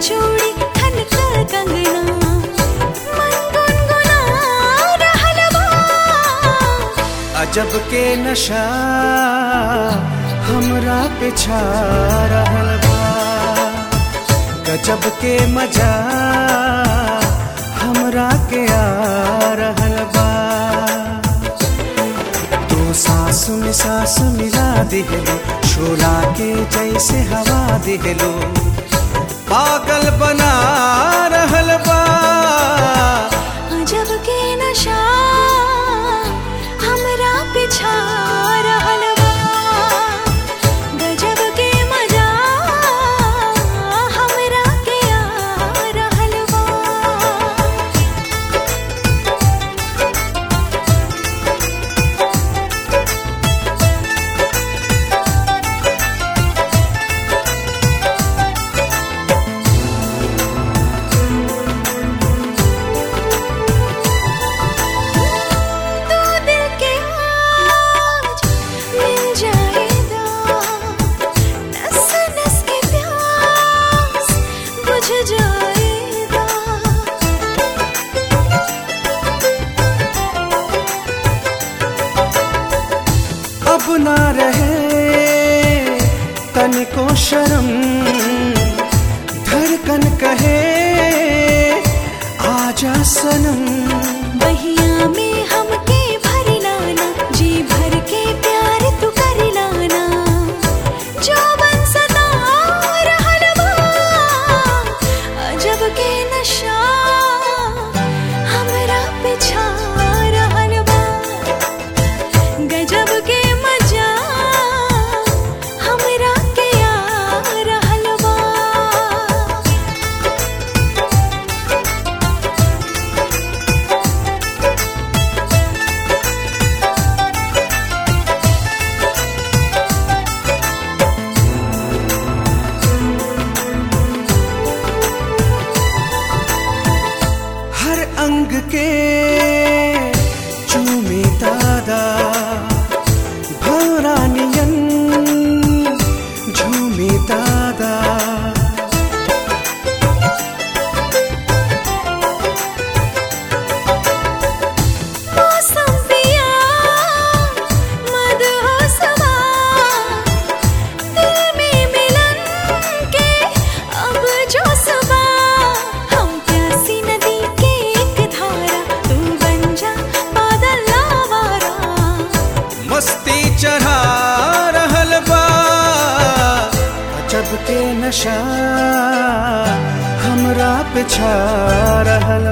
चूड़ी खनका कंगना मन गुनगुना रहल बा अजब के नशा हमरा पे छा रहल बा गजब के मजा हमरा के आ रहल बा तू सांस में सांस मिला दिहलो शोला के जैसे हवा दिहलो पागल बना रहल बा अजब के नशा हमरा पिछा रहल बा गजब के मजा हमरा के आ रहल बा तू दिल के आज मिल जाएगा नस नस के प्यास बुझ जाएगा अब ना रहे तनिको शर्म धड़कन कहे आजा सनम बहिया में हमके भर लाना जी भर के प्यार तू कर लाना जो बन सदा रहल बा अजब के नशा हमरा पिछा रहल बा गजब के मजा हमरा के आ रहल बा हर अंग के चूमे दादा भरानियन झूमे दादा मौसम पिया मदहोसवा दिल में मिलन के अब जो सबा हम प्यासी नदी के एक धारा तू बन जा बादल लावारा मस्ती चढ़ा रहल बा अजब के नशा हमरा पे छा रहल